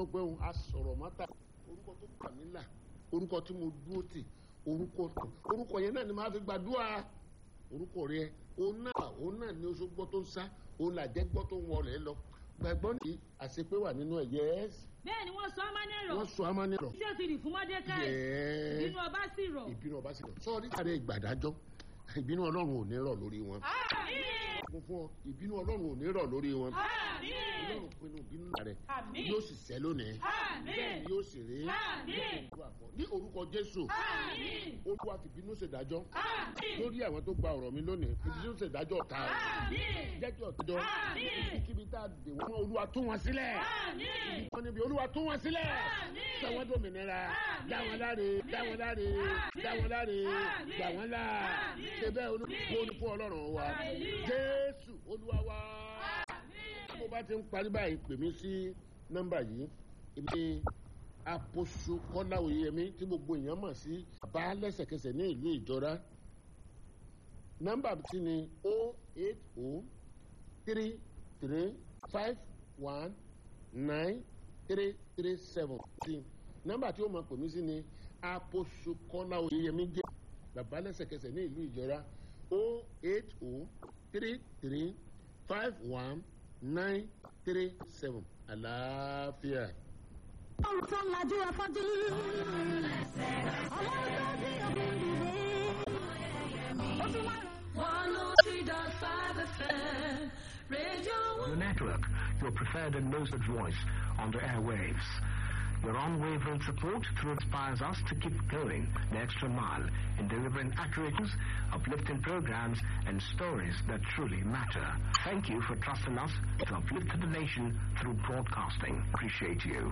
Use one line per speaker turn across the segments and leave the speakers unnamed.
tó pé òun asọ̀rọ̀ mọ́ta orúkọ tó gbà mí là orúkọ tí mo dúró tì orúkọ orúkọ yẹn náà ni màá fi gbàdúrà orúkọ rẹ òun náà òun náà ni oṣù gbọ́ tó ń sá òun làjẹ́ gbọ́ tó ń wọlé lọ gbàgbọ́ ní àṣepé wà nínú ẹ̀ yẹ́s
bẹ́ẹ̀ ni wọ́n sọ amánẹ́rọ̀
wọ́n sọ amánirọ̀
tí ó ti rì fún mọ́dékáì
yẹ́s
nínú ọba sì rọ̀.
ìbínú ọba sì lọ sọ́ọ́rí àrẹ ìgbàdájọ́ ìbínú ọlọ́run ò ní rọ̀ lórí wọn
àmín
fún fún ọ ìbínú ọlọ́run ò ní rọ̀ lórí wọn
àmín
ọlọ́run pinnu ìbínú rẹ̀
àmín
yóò sì sẹ́ lónìí
àmín
yóò sì rí
àmín
ní orúkọ jésù
àmín
olúwa fìbínú ṣèdájọ́
àmín
lórí àwọn tó gba ọ̀rọ̀ mi lónìí fìbínú ṣèdájọ́ ọ̀tá rẹ̀
àmín
jẹ́ kí ọ̀tẹ́jọ́
Àmín.
kíbi tá a dè wọ́n mọ́ olúwa tú wọn sílẹ̀
àmín
wọ́n níbi olúwa tú wọn sílẹ̀
Àmín.
sọ wọ́n dòmìnira
Àmín.
dá wọn láre dá wọn láre
Àmín.
dá wọn láre
Àmín.
gbà wọn là
Àmín.
ṣe bẹ́ẹ̀ olùkó ní fún ọlọ́run wa
Hallelujah.
jésù olúwa wa
àmín.
bó bá ti ń parí báyìí pè mí sí nọ́mbà yìí ibi àpòṣù kọ́lá oyèyẹmí tí gbogbo èèyàn mọ̀ sí bá lẹ́sẹ̀kẹsẹ̀ ní ìlú ìjọra nọ́mbà tí ni o eight o three three five one nine three three seven sí nọ́mbà tí ó máa pè mí sí ni àpòṣù kọ́lá oyèyẹmí jẹ́ bàbá lẹ́sẹ̀kẹsẹ̀ ní ìlú ìjọra o eight o three three five one nine three seven àlàáfíà.
Ọlọ́run tó ń lajú afọ́jú. Ọlọ́run tó bí òkú dìde. Ó tún máa rán.
103.5 FM, Radio
The network, your preferred and most voice on the airwaves. Your unwavering support through inspires us to keep going the extra mile in delivering accurate, news, uplifting programs and stories that truly matter. Thank you for trusting us to uplift the nation through broadcasting. Appreciate you.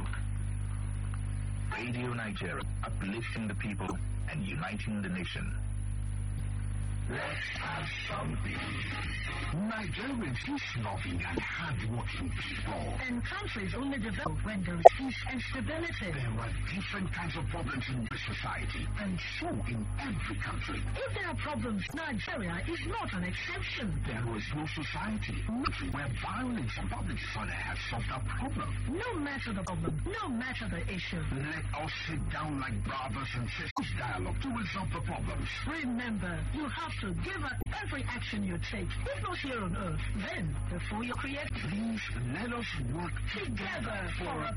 Radio Nigeria, uplifting the people and uniting the nation. Let's have something. Nigerians is loving and hardworking people.
And countries only develop when there is peace and stability.
There are different kinds of problems in the society, and so in every country.
If there are problems, Nigeria is not an exception.
There is no society where violence and public disorder have solved our problem.
No matter the problem, no matter the issue.
Let us sit down like brothers and sisters dialogue to resolve the problems.
Remember, you have to give up every action you take, if not here on earth. Then, before you create,
Please let us work
together for a